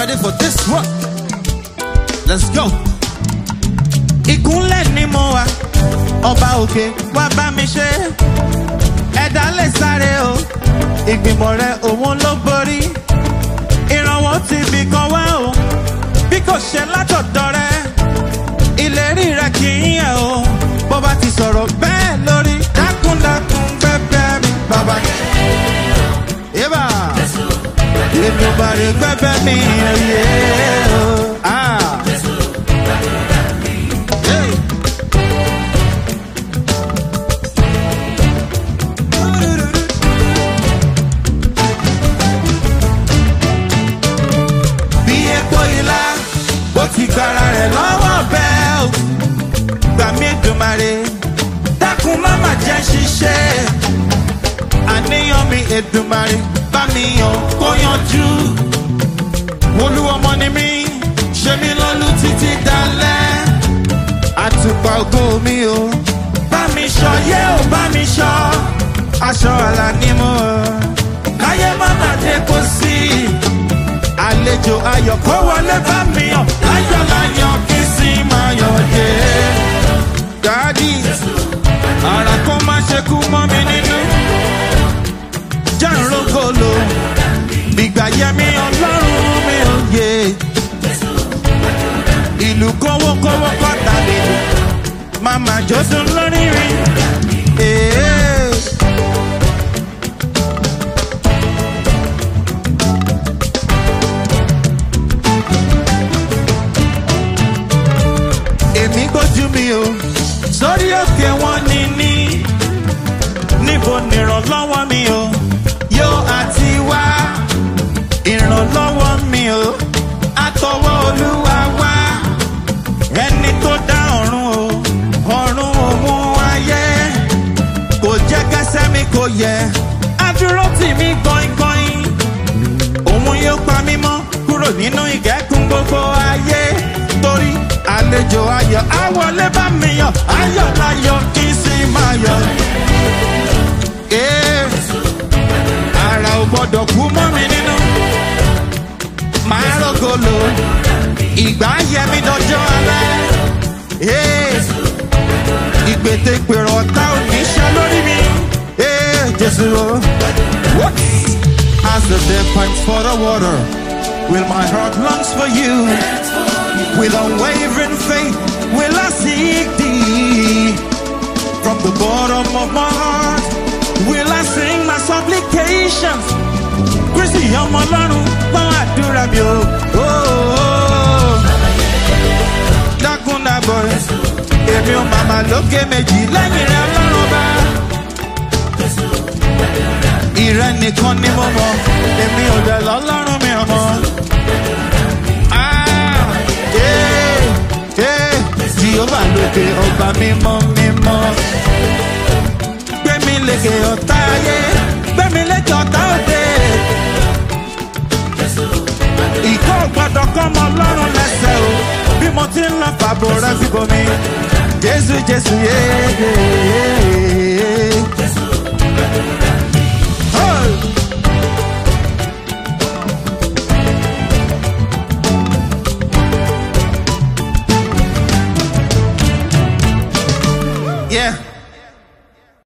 ready for this one? Let's go. ìkúnlẹ̀ ni mo wà ọba òkè wá bá mi ṣe ẹ̀dá lè sáré o ìgbìmọ̀ rẹ òun ló borí ìrànwọ́ ti bì kan wá o bí kò ṣe látọ̀dọ̀ rẹ ìlérí rẹ kì í yẹ o bó bá ti sọ̀rọ̀ bẹ́ẹ̀ lórí dákúndákún gbẹ́gbẹ́ mi bàbá. Yébà ìdùnbàrè gbẹ́gbẹ́ mi ẹ̀yẹ o. Ah. Hey. bí epo ilá bó ti gbára rẹ̀ lọ́wọ́ bẹ́ẹ̀ o gbà mí Èdùmàrè dákun má má jẹ́ ṣiṣẹ́ àníyàn mi Èdùmàrè bá mi yàn kó yanjú olúwọmọ ni mí ṣe mí lọ́lú títí dalẹ́ àtùpà ògo mi o bá mi ṣọ yé o bá mi ṣọ aṣọ àlà ni mo káyé má má dé kó sí àlejò ayọ̀ kó wọlé bá mi yàn láyọ̀ láyọ̀ kí sì máa yọ̀ dé. Dádì, ara kó má ṣe kú mọ́ mi nínú. Jàǹrógolo, ìgbà yẹmi ọlọ́run mi ò yé. Ìlú kówókówó kọ́ta lè lò, màmá jọ́sùn lórí rí. Èé. èmi gbójú mi o sórí òkè wọn ní ní níbo nìrànlọ́wọ́ mi o yóò àti wá ìrànlọ́wọ́ mi o àtọwọ́ olúwa wá ẹni tó dá ọ̀run o ọ̀run òun ayé kò jẹ́ kẹsẹ́ mi kò yẹ adúró tì mí gbọ̀ngbọ̀n òun yóò pa mí mọ́ kúrò nínú ìgẹ́kùn gbogbo ayé torí àlejò ayọ̀ àwọlé bá mi yọ̀ ayọ̀ láyọ̀ kí sì máa yọ̀. Ee, ara ò gbọ́dọ̀ kú mọ́ mi nínú máa rògolo ìgbà yẹ mi dọjọ́ alẹ́. Ee, ìgbètègbèrò ọ̀tá ò ní ṣe lórí mi. Ee, Jésù o. What? As the dead pipes for the water, will my heart longs for you. With unwavering faith, will I seek thee. From the bottom of my heart, will I sing my supplications. Kristi ọmọ ọlọ́run gbọ́n àdúrà mi o. Oh, oh. Dákúndàbọ̀ èmi ò màmá lókè méjì lẹ́yìn rẹ̀ ọlọ́run bá. Ìrẹ́ nìkan ni mo mọ̀, èmi ò dẹ̀ lọ́lọ́run mi ọmọ. Ah, eh, eh, Jehova lókè ọba mímọ́ mímọ́. Gbẹ̀mí lékè ọ̀tá ayé, gbẹ̀mí lékè ọ̀tá òde. Ìkọ́ gbọ́dọ̀ kọ́ ọmọ ọlọ́run lẹ́sẹ̀ o, bí mo ti ń lọ fàbọ̀ rẹ síbò mi. Jésù Jésù yéé.